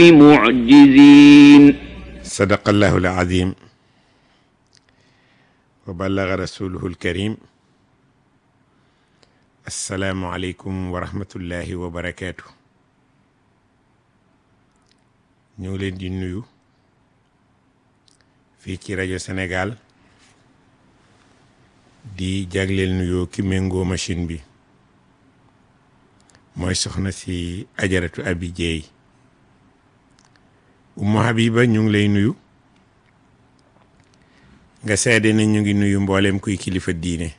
معجزين صدق الله العظيم وبلغ رسوله الكريم السلام عليكم ورحمة الله وبركاته ñu ngi leen di nuyu fii ci rajo Sénégal di jagleel nuyoo ki méngoo machine bi mooy soxna si ajaratu abi jeey Umu Habiba ñu ngi lay nuyu nga seede ne ñu ngi nuyu mboolem kuy kilifa diine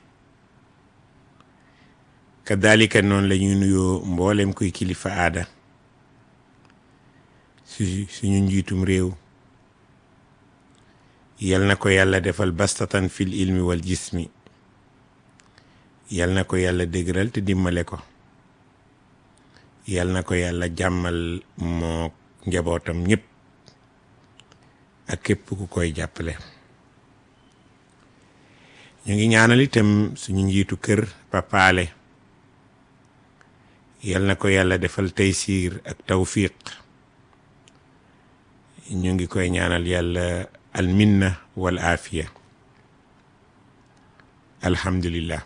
kadalika noonu la ñuy nuyoo mboolem kuy kilifa aada su suñu njiitum réew yal na ko yàlla defal bastatan fil ilmi wal jismi yal na ko yàlla dëgëral te dimbale ko yal na ko yàlla jàmmal moo njabootam ñëpp ak képp ku koy jàppale ñu ngi ñaanal itam suñu njiitu kër papaale yal na ko yàlla defal taysiir ak tawfiq ñu ngi koy ñaanal yàlla alminna wal aafiya alhamdulillah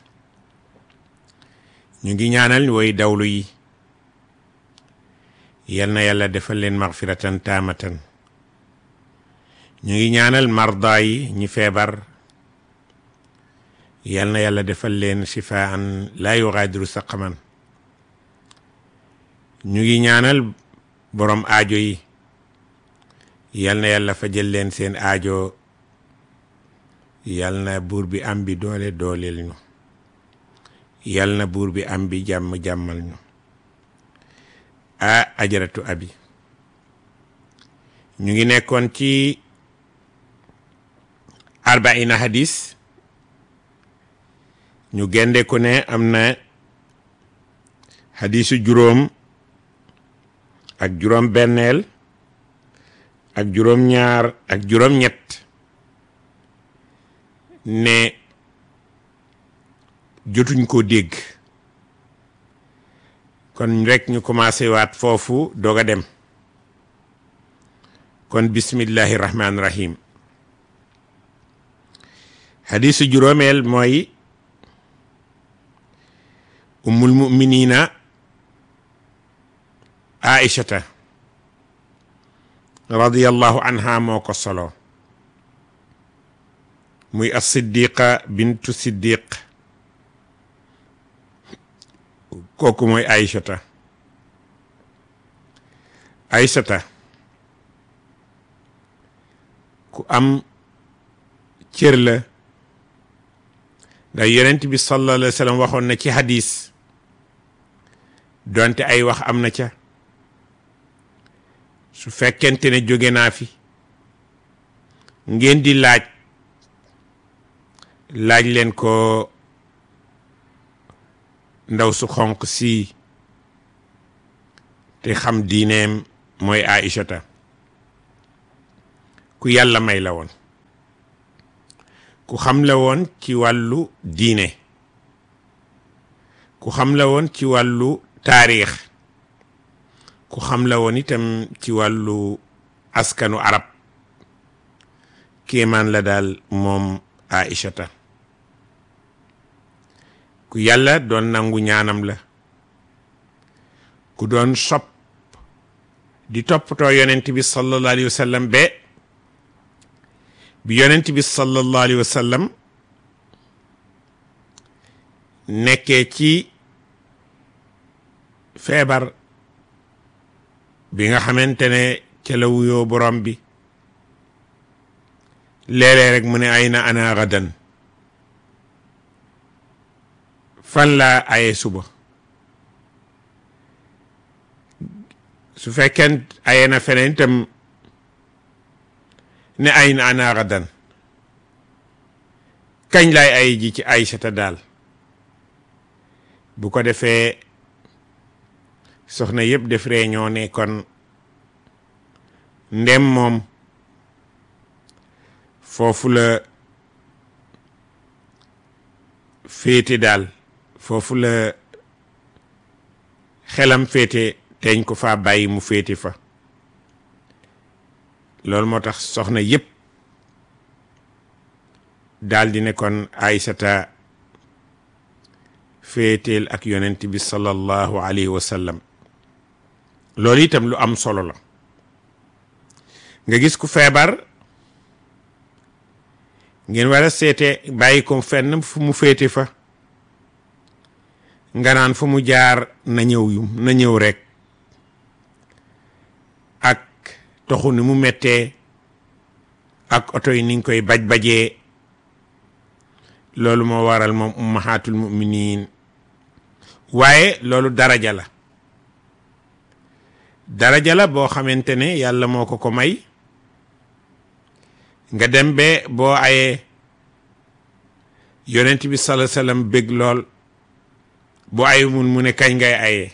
ñu ngi ñaanal woy dawlu yi yal na yàlla defal leen magfiratan taamatan ñu ngi ñaanal marda yi ñi feebar yal na yàlla defal leen shifaan laa yugaadiru saqaman ñu ngi ñaanal borom aajo yi yal na yàlla fajal leen seen aajo yal na buur bi am bi doole dooleel ñu yal na buur bi am bi jàmm jàmmal ñu a ajaratu abi ñu ngi nekkoon ci arbaina hadis ñu gende ko ne am na hadisu juróom ak juróom benneel ak juróom ñaar ak juróom ñett ne jotuñ ko dégg kon rek ñu commencé waat foofu doog a dem kon bismillahi rahmaani rahim hadisu juróomeel mooy ummul muminina aishata radiyallahu anha moo ko solo muy as siddiqa bintu siddiq kooku mooy aïchata aïchata ku am cër la ndax yonent bi sallallahu alayhi wa sallam waxoon na ci hadis donte ay wax am na ca su fekkente ne jóge naa fi ngeen di laaj laaj leen ko ndaw su xonq si te xam diineem mooy Aïchata ku yàlla may la woon ku xam la woon ci wàllu diine ku xam la woon ci wàllu taarix ku xam la woon itam ci wàllu askanu arab kéemaan la daal moom Aïchata ku yàlla doon nangu ñaanam la ku doon sopp di toppatoo yonent bi sallallahu alayhi wa sallam be bi yonent bi sallallahu alayhi wa sallam nekkee ci feebar bi nga xamante ne ca la wuyoo borom bi léeg-léeg rek mu ne ay na ana gadan fan laa aye suba su fekkee aye na feneen itam ne ay na ana gadan kañ laay ay ji ci Aysata daal bu ko defee soxna yëpp def réunion ne kon ndem moom foofu la féete daal foofu la xelam féete teñ ko fa bàyyi mu féete fa loolu moo tax soxna yépp daal di ne kon Aysata féeteel ak yonent bi sallallahu alayhi wa sallam loolu itam lu am solo la nga gis ku feebar ngeen war a seete bàyyi ko fenn fu mu féete fa nga naan fu mu jaar na ñëw yu na ñëw rek ak toxu ni mu mettee ak oto yi niñ koy baj-bajee loolu moo waral moom ummahatul muminin waaye loolu daraja la daraja la boo xamante ne yàlla moo ko ko may nga dem be boo ayee yonent bi sala sallam bëgg lool boo ay mun mu ne kañ ngay ayee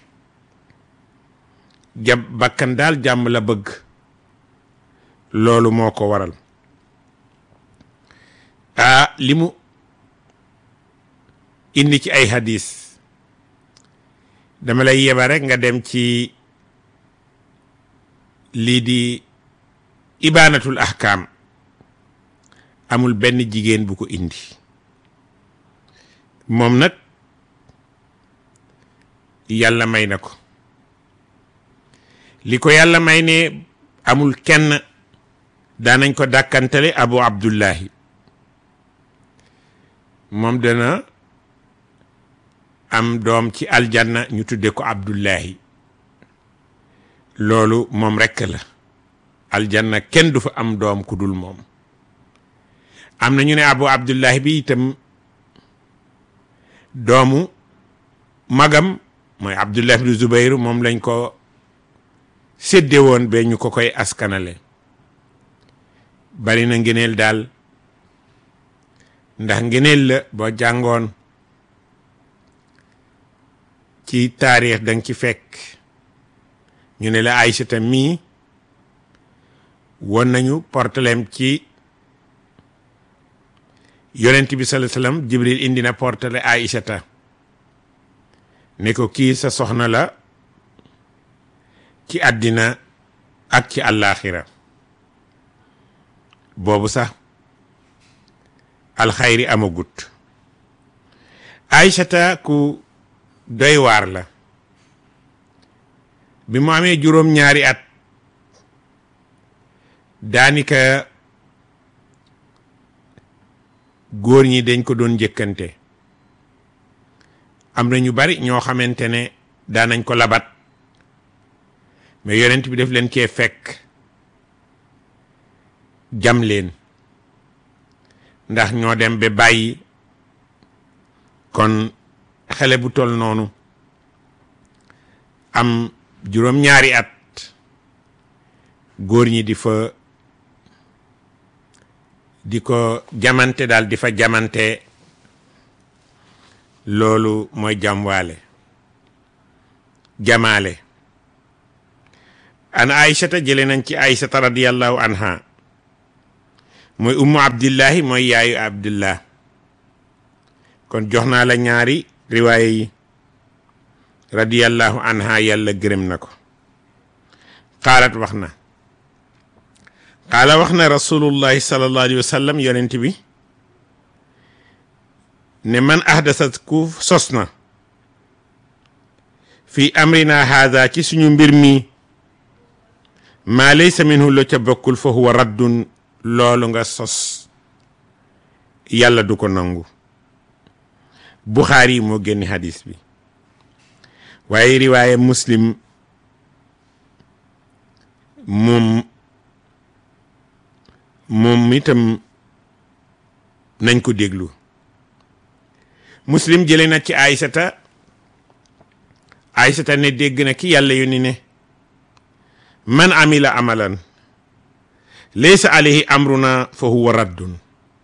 jab bakkan daal jàmm la bëgg loolu moo ko waral ah li mu indi ci ay hadis dama lay yeba rek nga dem ci lii di ibaanatul ahkaam amul benn jigéen bu ko indi moom nag yàlla may na ko li ko yàlla may ne amul kenn daanañ ko dàkkantale abu abdullahi moom dana am doom ci aljanna ñu tudde ko abdullahi loolu moom rekk la aljanna kenn du fa am doom ku dul moom am na ñu ne abu abdullahi bi itam doomu magam mooy abdullah ibnu zubayru moom lañ ko sédde woon ba ñu ko koy askanale bari na ngeneel daal ndax ngeneel la boo jàngoon ci taarix danga ci fekk ñu ne la Aysata mii won nañu portalem ci yonent bi sallallahu alayhi wasallam Jibril indi na portale Aysata ne ko kii sa soxna la ci àddina ak ci àllaaxira boobu sax alxayri amagut Aysata ku doy waar la bi mu amee juróom-ñaari at daanika góor ñi dañ ko doon njëkkante am na ñu bari ñoo xamante ne daanañ ko labat mais yonent bi def leen cee fekk jam leen ndax ñoo dem ba bàyyi kon xale bu tol noonu am juróom-ñaari at góor ñi di fa di ko jamante daal di fa jamante loolu mooy jamwaale jamaale an aïchata jële nañ ci aïchata radiallahu anha mooy ummu abdillahi mooy yaayu abdullah kon jox naa la ñaari riwaaya yi radiallahu anha yàlla gërëm na ko qaalat wax na qaala wax na rasulullahi sallallahu alayhi wa sallam yonent bi ne man ahdasat ku sos na fi amrina haada ci suñu mbir mi maa laysa minhu lo ca bokkul fa huwa raddun loolu nga sos yàlla du ko nangu buxaari moo génn hadis bi waaye riwaaye muslim moom moom itam nañ ko déglu muslim jële na ci aysata aysata ne dégg na ki yàlla yónni ne man amila amalan laysa alayhi amruna fa huwa raddun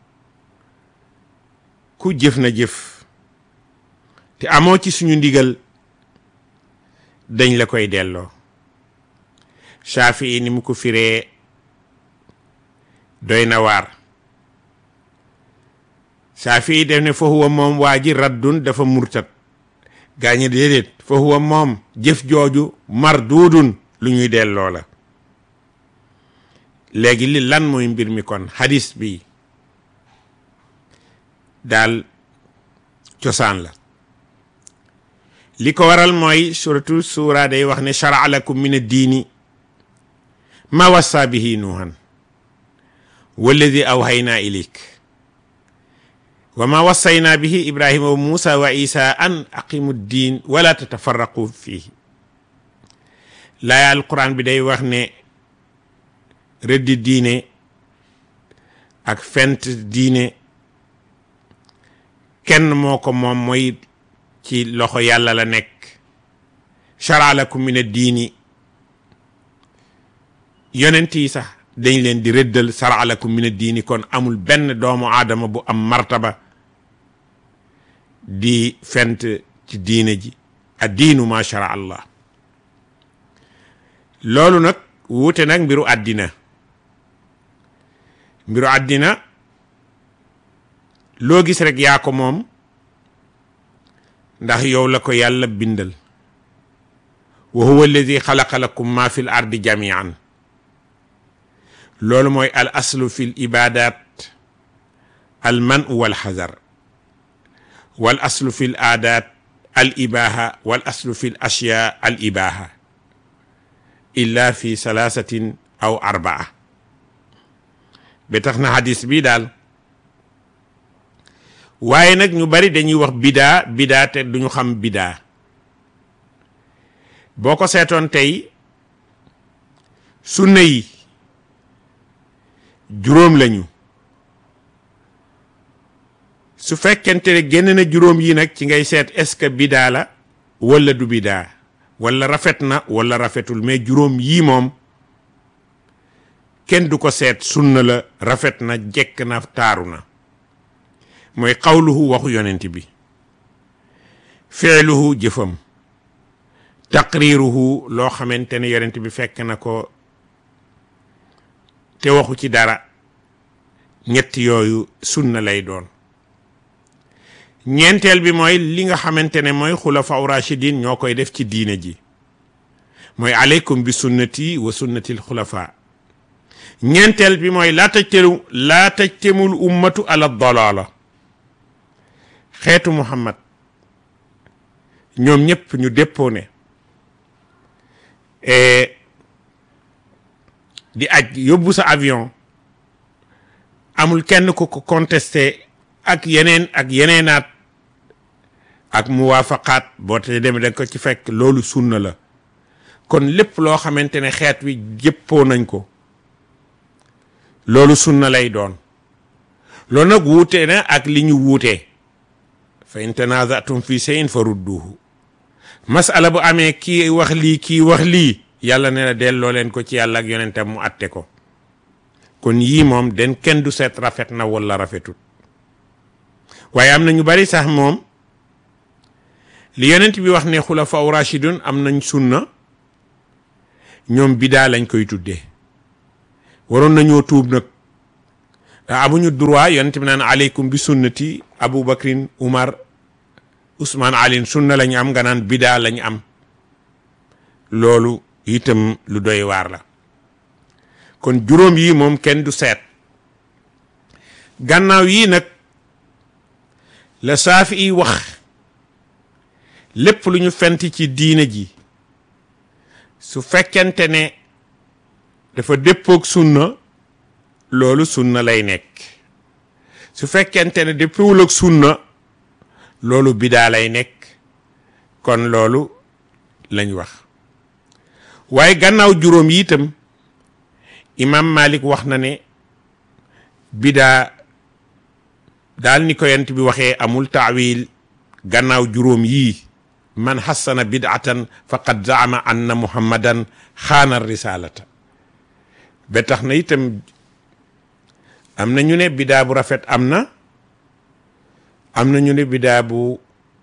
ku jëf na jëf te amoo ci suñu ndigal dañ la koy delloo Shafii ni mu ko firee doy na waar Shafii def ne fa huwa moom waa ji raddun dafa murtat gaañe déedéet fa huwa moom jëf jooju marduudun lu ñuy delloo la léegi li lan mooy mbir mi kon hadis bi daal cosaan la li ko waral mooy surtout suura day wax ne shara'a lakum min ad-diini ma wassa bihi nuuhan walladi awhaynaa ilayk wa ma wassayna bihi ibrahima wa muusa wa isa an aqimu ddin wala tatafarraqu fihi laaya alquran bi day wax ne rëddi diine ak fent diine kenn moo ko moom mooy ci loxo yàlla la nekk shara lakum min ad-diini yonent yi sax dañ leen di rëddal shara lakum min ad-diini kon amul benn doomu aadama bu am martaba di fent ci diine ji ad-diinu ma shara allah loolu nag wuute nag mbiru àddina mbiru àddina loo gis rek yaa ko moom ndax yow la ko yàlla bindal wa huwa alladi xalaqa lakum ma fi l ardi jamian loolu mooy al aslu fi l ibadat al manu wal xazar wal aslu fi l aadat al ibaha wal aslu fi l ashya al ibaha illa fi salaasatin aw arbaa ba tax na hadis bi daal waaye nag ñu bari dañuy wax bidaa bidaa te duñu xam bidaa boo ko seetoon tey sunna yi juróom lañu su fekkente ne génn na juróom yi nag ci ngay seet est-ce que bidaa la walla du bidaa walla rafet na walla rafetul mais juróom yii moom kenn du ko seet sunna la rafet na jekk na taaru na mooy xawluhu waxu yonent bi feeluhu jëfam taqriiruhu loo xamante ne yonent bi fekk na ko te waxu ci dara ñett yooyu sunna lay doon ñeenteel bi mooy li nga xamante ne mooy xulafa rashidin ñoo koy def ci diine ji mooy aleykum bi sunnati wa sunnatil xulafa ñeenteel bi mooy laa tajtemu laa tajtemul ummatu ala dalala xeetu muhammad ñoom ñëpp ñu déppoo ne di aj yóbbu sa avion amul kenn ku ko contesté ak yeneen ak yeneenaat ak muwaafaqaat boo te demee da ko ci fekk loolu sunna la kon lépp loo xamante ne xeet wi jëppoo nañ ko loolu sunna lay doon loolu nag wuute na ak li ñu wuutee fa in tanazatum fi shay'in fa rudduhu masala bu amee kii wax lii kii wax lii yàlla ne la delloo leen ko ci yàlla ak yonentam mu atte ko kon yii moom den kenn du seet rafet na wala rafetut waaye am na ñu bari sax moom li yonent bi wax ne xulafa rashidun am nañ sunna ñoom bidaa lañ koy tuddee waroon nañoo tuub nag ndax amuñu droit yonent bi naan aleykum bi sunnati Abu Bakrin Umar Ousmane Alin sunna lañu am nga naan bidaa lañu am loolu itam lu doy waar la kon juróom yi moom kenn du seet gannaaw yii nag la saafi yi wax lépp lu ñu fent ci diine ji su fekkente ne dafa déppoog sunna loolu sunna lay nekk su fekkente ne déppoowul ak sunna loolu bidaa lay nekk kon loolu lañ wax waaye gannaaw juróom yi itam imam malik wax na ne bidaa daal ni ko yent bi waxee amul taawil gannaaw juróom yii man xassana bid'atan faqad zaama anna muhammadan xaana risalata ba tax na itam am na ñu ne bidaa bu rafet am na am na ñu ne bidaa bu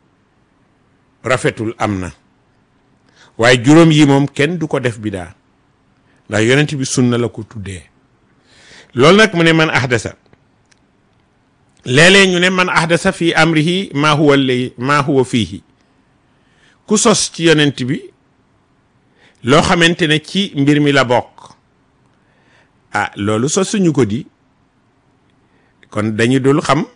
rafetul am na waaye juróom yi moom kenn du ko def bidaa ndax yonent bi sunna la ko tuddee loolu nag mu ne man ahdasa léeg-léeg ñu ne man ahdasa fi amrihi maa huwa lay maa huwa fiihi ku sos ci yonent bi loo xamante ne ci mbir mi la bokk ah loolu sos suñu ko di kon dañu dul xam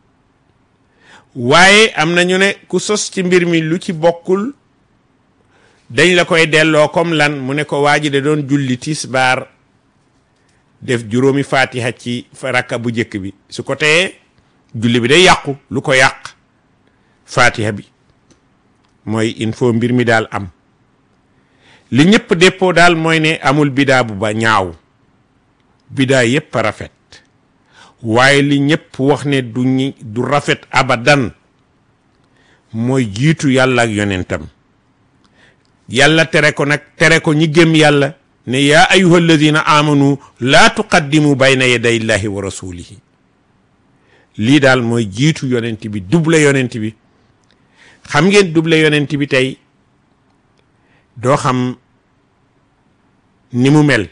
waaye am na ñu ne ku sos ci mbir mi lu ci bokkul dañ la koy delloo comme lan mu ne ko waa ji da doon julli tisbaar def juróomi fatiha ci rakka bu njëkk bi su ko teyee julli bi day yàqu lu ko yàq fatiha bi mooy il faut mbir mi daal am li ñëpp déppoo daal mooy ne amul bidaa bu ba ñaaw bidaa yépp a rafet waaye li ñëpp wax ne du ñi du rafet abadan mooy jiitu yàlla ak yonentam yàlla tere ko nag tere ko ñi gëm yàlla ne yaa ayuha alladina amanu laa tuqaddimu bayna yaday illahi wa rasulihi lii daal mooy jiitu yonent bi double yonent bi xam ngeen double yonent bi tey doo xam ni mu mel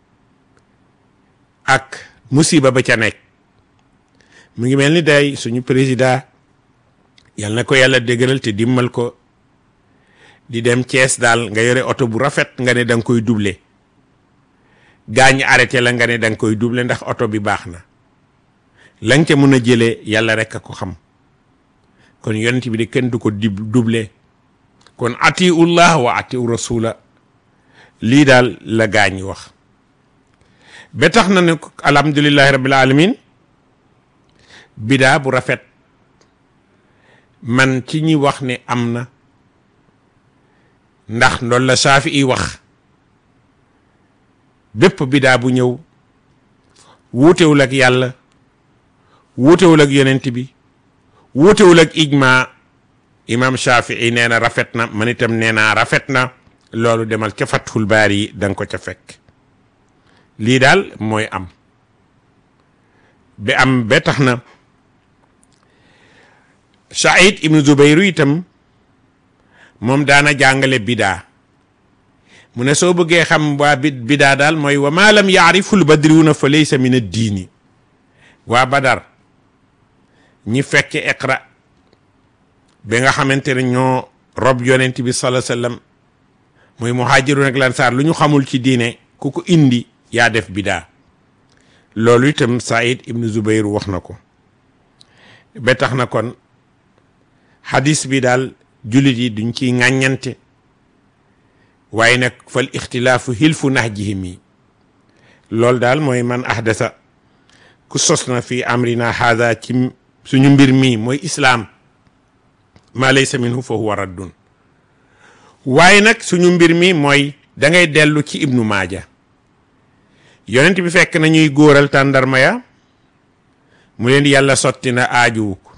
ak musiba ba ca nekk mu ngi mel ni day suñu président yal na ko yàlla déggalal te dimmal ko di dem Thiès daal nga yore oto bu rafet nga ne da nga koy double gaañ arrêté la nga ne da nga koy double ndax oto bi baax na la nga ca mën a jëlee yàlla rek a ko xam kon yonent bi de kenn du ko di double kon atiullah wa atiu rasula lii daal la gaañ wax ba tax na ne alhamdulillahi rabbil alamin bidaa bu rafet man ci ñi wax ne am na ndax loolu la saafi i wax bépp bidaa bu ñëw wuutewul ak yàlla wuutewul ak yonent bi wuutewul ak ijma imam Shafii nee na rafet na man itam nee naa rafet na loolu demal ca Fathul Baari yi da nga ko ca fekk lii daal mooy am ba am ba tax na Saïd ibnu Zubayru itam moom daana jàngale bidaa mu ne soo bëggee xam waa bi bidaa daal mooy wa ma lam yaariful badriwuna fa laysa min ad-diini waa Badar ñi fekke iqra ba nga xamante ne ñoo rob yonent bi sallallahu alayhi wasallam muy muhaajiruun ak lansaar lu ñu xamul ci diine ku ko indi yaa def bidaa loolu itam Saïd ibnu Zubayr wax na ko ba tax na kon xadis bi daal jullit yi duñ ciy ŋàññante waaye nag fal ixtilaafu hilfu nahjihim yi loolu daal mooy man ahdasa ku sos na fi amrina haada ci suñu mbir mi mooy islaam ma laysa minhu fa huwa raddun waaye nag suñu mbir mi mooy da ngay dellu ci ibnu maaja yonent bi fekk na ñuy góoral tàndarma ya mu leen yàlla sotti na aajuwu ko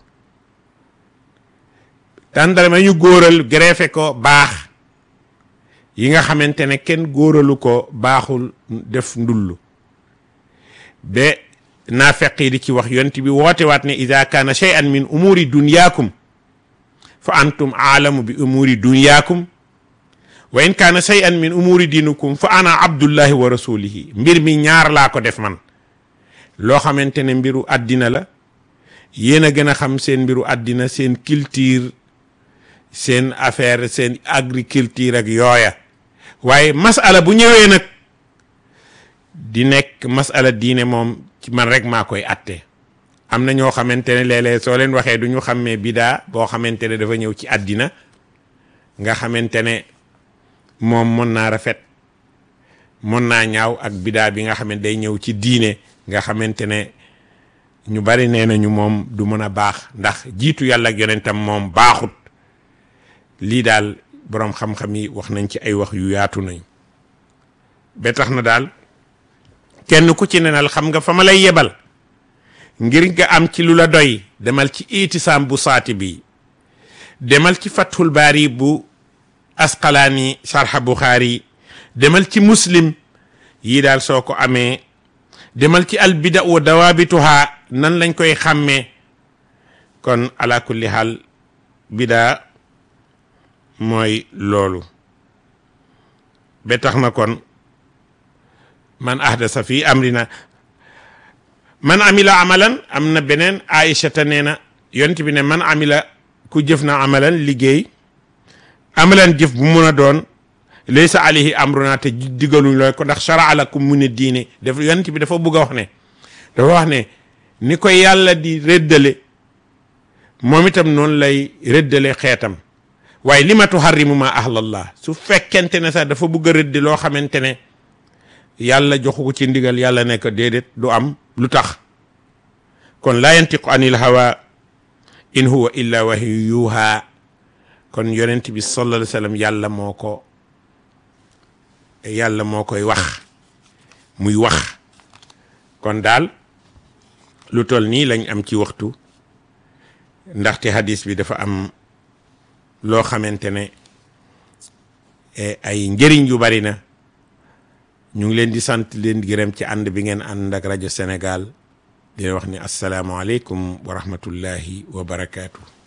tàndarma ñu góoral greffé ko baax yi nga xamante ne kenn góoralu ko baaxul def ndullu ba naafeq yi di ci wax yonent bi woote waat ne ida kaana shay'an min umuri dunyaakum fa antum aalamu bi umuri dunyaakum wa in kaana shay'an min umuri diinukum fa ana abdullahi wa rasulihi mbir mi ñaar laa ko def man loo xamante ne mbiru àddina la yéen a gën a xam seen mbiru àddina seen culture seen affaire seen agriculture ak yooya waaye masala bu ñëwee nag di nekk masala diine moom ci man rek maa koy atte am na ñoo xamante ne léeg-léeg soo leen waxee du ñu xàmmee bidaa boo xamante ne dafa ñëw ci àddina nga xamante ne moom mën naa rafet mën naa ñaaw ak bidaa bi nga xam ne day ñëw ci diine nga xamante ne ñu bari nee nañu moom du mën a baax ndax jiitu yàlla ak yonentam moom baaxut lii daal boroom xam-xam yi wax nañ ci ay wax yu yaatu nañ ba tax na daal kenn ku ci nenal xam nga fa ma lay yebal ngir nga am ci lu la doy demal ci itisaam bu saati bi demal ci fathul baari bu asqalaani sharha buxaari demal ci muslim yii daal soo ko amee demal ci albida wa dawaabituha nan lañ koy xàmmee kon ala kulli xaal bidaa mooy loolu ba tax na kon man ahdasa fi amrina man amila amalan am na beneen aïchata nee na yont bi ne man amila ku jëf na amalan liggéey amalan jëf bu mun a doon laysa alayhi amruna te digaluñ looy ko ndax sharaa lakum mu ne diine daf yonent bi dafa bëgg a wax ne dafa wax ne ni ko yàlla di rëddale moom itam noonu lay rëddale xeetam waaye li ma tuharrimu ma ahlallah su fekkente ne sax dafa bëgg a rëddi loo xamante ne yàlla joxu ko ci ndigal yàlla ne ko déedéet du am lu tax kon laa yantiqu anil hawa in huwa illa wahyu yuha kon yonent bi sallallahu alayhi wa sallam yàlla moo ko yàlla moo koy wax muy wax kon daal lu toll nii lañ am ci waxtu ndaxte hadis bi dafa am loo xamante ne ay njëriñ yu bari na ñu ngi leen di sant leen gërëm ci ànd bi ngeen ànd ak rajo Sénégal di wax ni asalaamaaleykum wa rahmatullahi wa barakaatu.